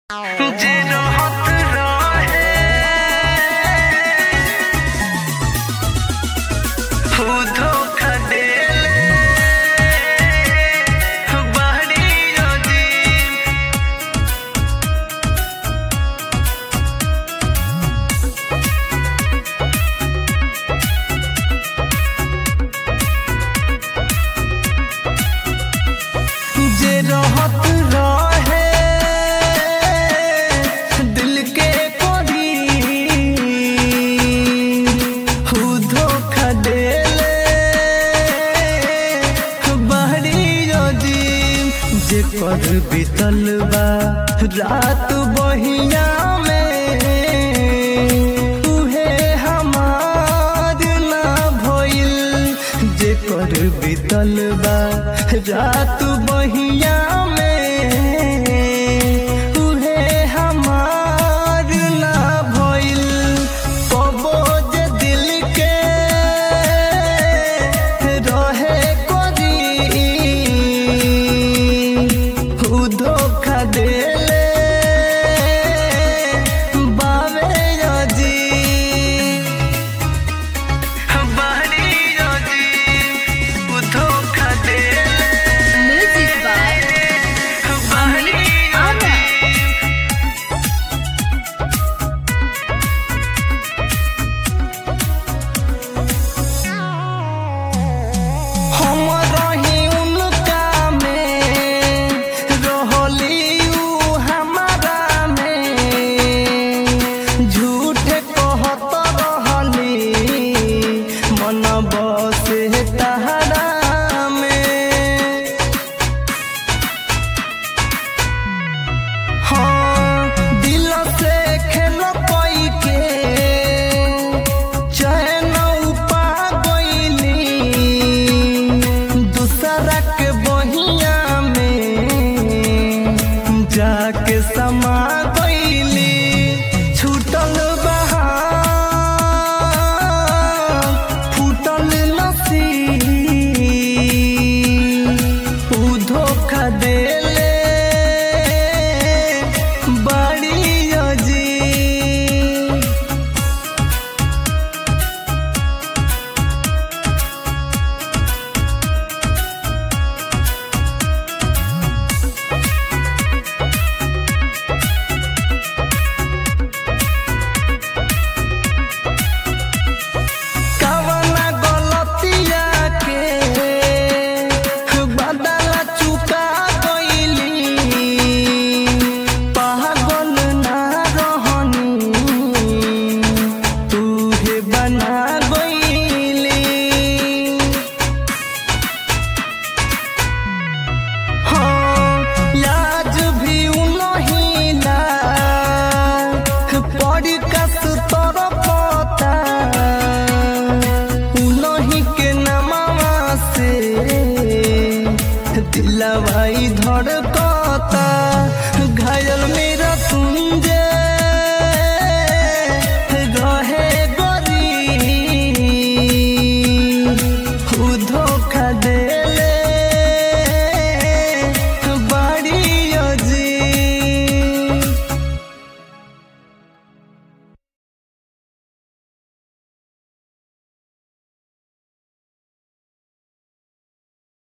जे रहत रहे उ धोखा देले बाहरी अजीब जे रहत रहे दिल के करीब उ धोखा देले बाहरी अजीब जे कर बीतल बा रात बहिया में उहे हमार ना भइल जे कर बीतल बा रात बहिया में उहे हमार ना भइल कबो जे दिल के रहे करी उ धोखा देले बावे अजीब बाहरी अजीब उ धोखा देले Music by बाहरी Anna. हम रही उनका में रहली उ हमारा में झूठ कहत रहली मन बसे तहरा में हाँ दिल से खेल पाई के चैन उपा गईली दूसरा के बहिया में जाके समा गईली छूटल बहार फूटल नसीब उ धोखा देले बड़ी अजीब कवना गलतिया के बदला चुका गईली पागल ना रहनी तूहे बना गईली हाँ लाज भी उनही ला पड़ी कस तोर पता उनही के नमवा से दिलवाई धड़कता घायल मेरा तुम जे